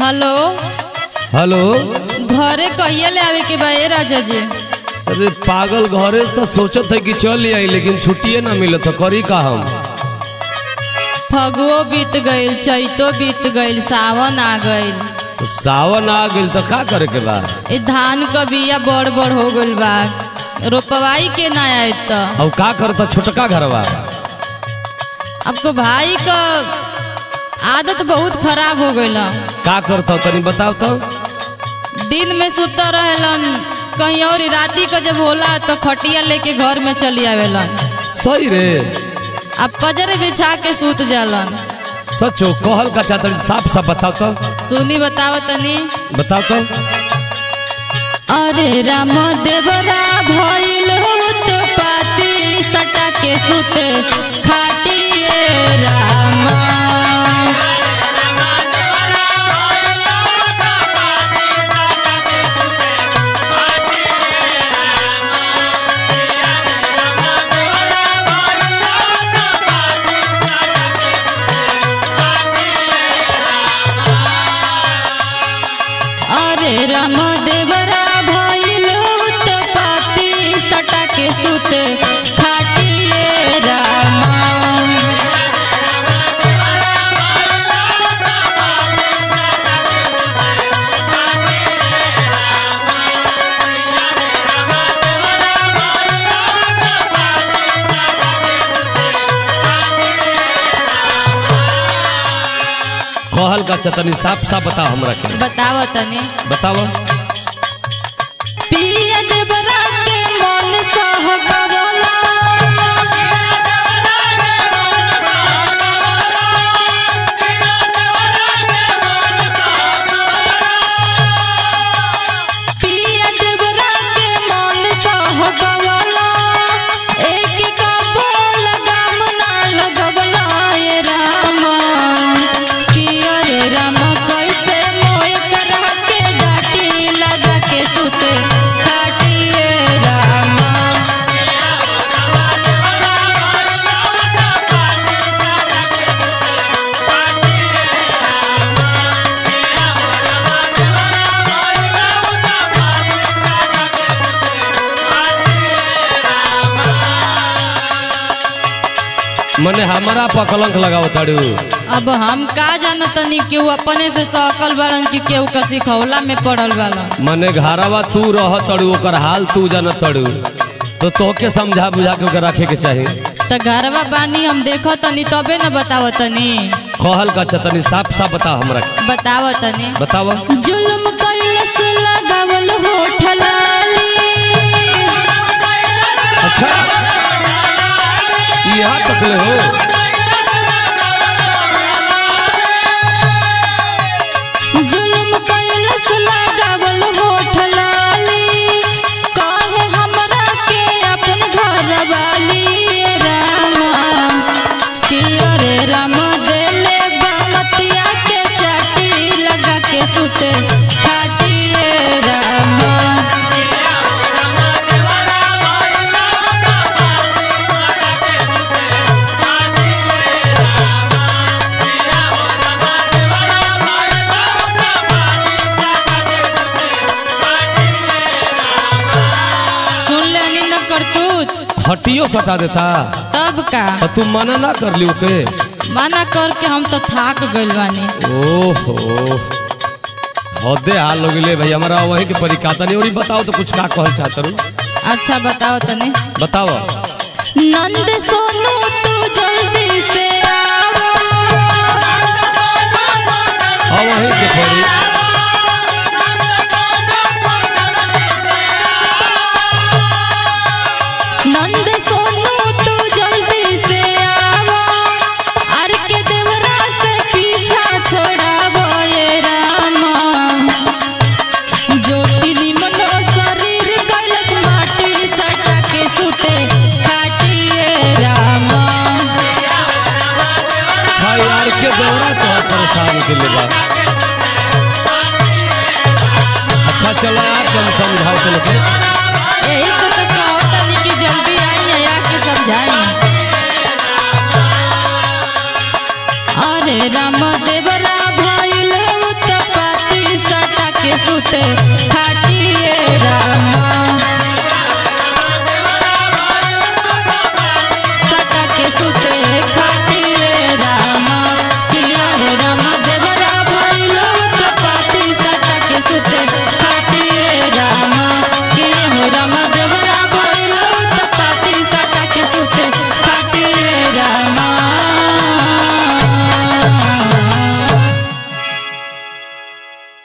hello hello घरे कहिया ले आवे के बा ए राजा जी अरे पागल घरे से तो सोचत है कि चल आई लेकिन छुट्टिए ना मिलत है करी का हम फगुओ बीत गईल चैतो बीत गईल सावन आ गईल तो सावन आ गइल तो का करे के बा ए धान क बिया बड़ बड़ हो गईल बा रोपवाई के ना आयब त अब का करता छोटका घरवा आपको भाई का आदत बहुत खराब हो गईल का करता तनी बताओ तो दिन में सुता रहेलन कहीं और राती का जब होला तो खटिया लेके घर में चली आवेलन सही रे अब पजर बिछा के सूत जालन सचो कहल का चाहता साफ साफ बताओ तो सुनी बताव तनी बताओ तो अरे राम देवरा भइल होत पाती सटा के सुते खाटिए राम अरे राम देवरा भइल होत पाती सटा के सुते खाटिए राम कहल का चतनी साफ साफ बताओ हमरा के बताव तनी बताओ पिया देवरा के मन सह गवला पिया देवरा के मन सह गवला एक का बोल गम ना लगवला ये राम कि अरे राम कैसे मोय करा के डाटी लगा के सुते काटिए राम मने हमारा पर कलंक लगाओ ताड़ू अब हम का जानतनी केहू अपने से सकल बाड़न कि केहू का सिखौला में पड़ल बाड़न मने घरवा तू रह तड़ू ओकर हाल तू जान तड़ू तो तोके समझा बुझा के ओकर रखे के चाही त घरवा बानी हम देखो तनी तबे न बताव तनी कहल का चतनी साफ साफ बताओ हमरा के बताव तनी बताओ जुल्म कैलस लगावल होठ लाली अच्छा यहाँ तक ले हो जुल्म कैलस लगावल होठ लाली कहे हमरा के अपन घर वाली राम कि अरे राम देले बामतिया के चाटी लगा के सुते खाटिए राम सुन लेनी न करतूत हटियो सटा देता तब का तो तू मना ना कर ली ओके मना करके हम तो थाक गइल बानी ओहो हदे हाल हो गए भाई हमारा वही के परिकाता नहीं और ई बताओ तो कुछ का कहल चाहत रू अच्छा बताओ तनी बताओ नंद सोनू तू जल्दी से आओ हाँ वही के थोड़ी नंद सोनू तू जल्दी से आओ अर के देवरा से पीछा छोड़ावो ये रामा ज्योति निमन शरीर कैलस माटी सटा के सुते काटिए रामा अच्छा यार के दौरा तो परेशान के लिए बा अच्छा चलो यार तुम समझाओ चलो के यही से तो कहो तनी कि जल्दी आई या के समझाई अरे राम देवरा भइल उत्तपा सटा के सुते खाटिए रामा